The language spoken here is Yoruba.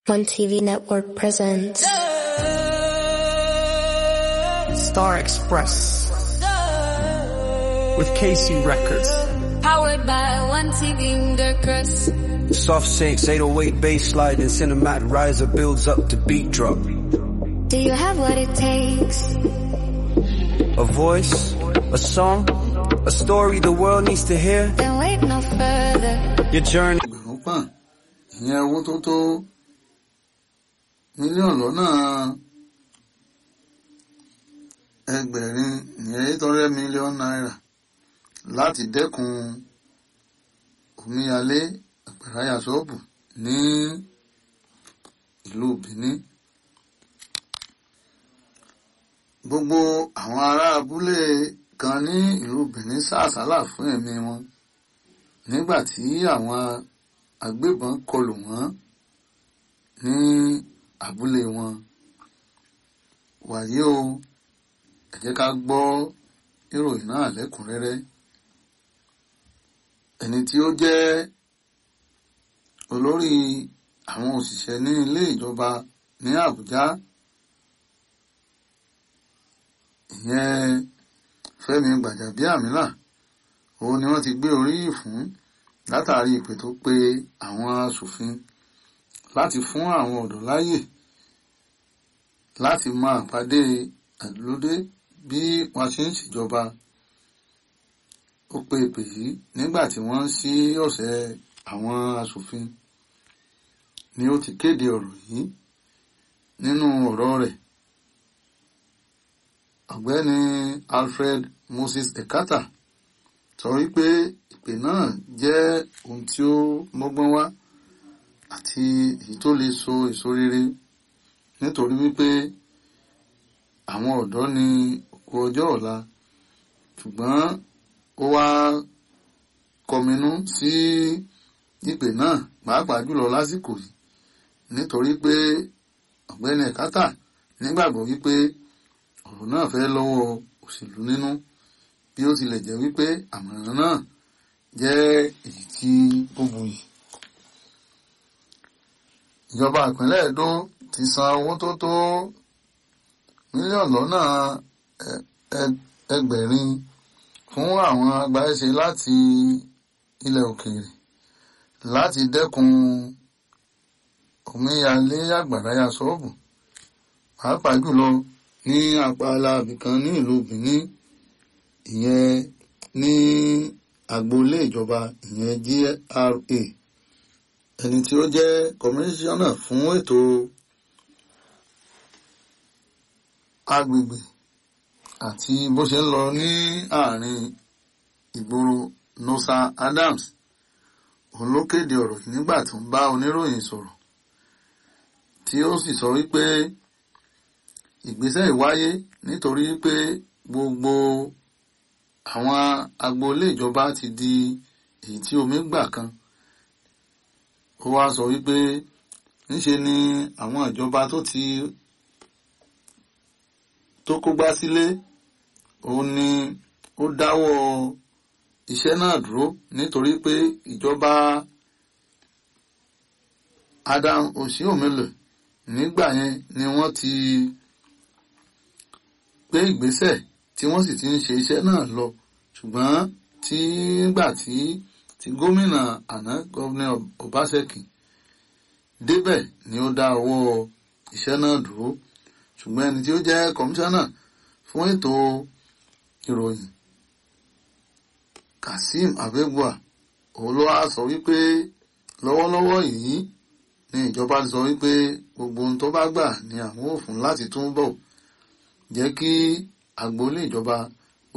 One TV Network presents Star Express with KC Records. Powered by one TV Crest. Soft sinks, 808 bass slide and cinematic riser builds up to beat drop. Do you have what it takes? A voice, a song, a story the world needs to hear. Then wait no further. Your journey. ẹgbẹ̀rún pọ̀n ìyẹn owó tó tó mílíọ̀nù lọ́nà ẹgbẹ̀rin ìyẹn eight hundred million naira láti dẹ́kun omíyalé àgbàráyà ṣọ́ọ̀bù ní ìlú Benin. gbogbo àwọn ará abúlé kan ní ìlú Benin sá àsálà fún ẹ̀mí wọn nígbà tí àwọn agbébọn kọlù wọ́n ní abúlé wọn wàyí o ẹ jẹ́ ká gbọ́ ìròyìn náà lẹ́kùnrẹ́rẹ́ ẹni tí ó jẹ́ olórí àwọn òṣìṣẹ́ ní ilé ìjọba ní Àbújá ìyẹn Fẹ́mi Gbàjàbíàmílà òun ni wọ́n ti gbé oríyìn fún látàrí ìpè tó pe àwọn aṣòfin láti fún àwọn ọ̀dọ́ láyè láti máa pàdé àdúródé bí wọ́n ṣe ń ṣèjọba ó pe ìpè yìí nígbà tí wọ́n ń ṣí ọ̀sẹ̀ àwọn aṣòfin ni ó ti kéde ọ̀rọ̀ yìí nínú ọ̀rọ̀ rẹ̀ ọ̀gbẹ́ni Alfred Moses Ekata sọ wípé ìpè náà jẹ́ ohun tí ó mọ́gbọ́n wá àti èyí tó lè so èso rere nítorí wípé àwọn ọ̀dọ́ ní òkú ọjọ́ ọ̀la ṣùgbọ́n ó wá kọminú sí ìpè náà pàápàá jùlọ lásìkò yìí nítorí pé ọ̀gbẹ́ni Ẹ̀kátà nígbàgbọ́ wípé ọ̀rọ̀ náà fẹ́ lọ́wọ́ òṣèlú nínú bí ó tilẹ̀ jẹ́ wípé àmọ̀ràn náà jẹ́ èyí tí ó buyì. ìjọba ìpínlẹ̀ Èdó ti san owó tó tó mílíọ̀nù lọ́nà ẹgbẹ̀rin fún àwọn agbáṣe láti ilẹ̀ òkèèrè láti dẹ́kun omíyalé àgbàráyà ṣọ́ọ̀bù pàápàá jùlọ ní apá alábìkan ní ìlú Benin ìyẹn ní agboolé ìjọba ìyẹn GRA ẹni tí ó jẹ́ kọmíṣánná fún ètò agbègbè àti bó ṣe ń lọ ní àárín ìgboro Nosa Adams òun ló kéde ọ̀rọ̀ yìí nígbà tó ń bá oníròyìn sọ̀rọ̀ tí ó sì sọ wípé ìgbésẹ̀ ìwáyé nítorí pé gbogbo àwọn agboolé ìjọba ti di èyí tí omi gbà kan ó wá sọ wípé ńṣe ni àwọn ìjọba tó ti tó kógbá sílé òun ni ó dáwọ́ iṣẹ́ náà dúró nítorí pé ìjọba Adam Oshiomhole nígbà yẹn ni wọ́n ti gbé ìgbésẹ̀ tí wọ́n sì ti ń ṣe iṣẹ́ náà lọ ṣùgbọ́n tí nígbà tí tí gómìnà àná gómìnà Obaseki débẹ̀ ni ó dá owó iṣẹ́ náà dúró ṣùgbọ́n ẹni tí ó jẹ́ kọmíṣánná fún ètò ìròyìn Kazeem Abegua òun ló wá sọ wípé lọ́wọ́lọ́wọ́ yìí ni ìjọba sọ wípé gbogbo ohun tó bá gbà ni àwọn ò fún láti túbọ̀ jẹ́ kí agboolé ìjọba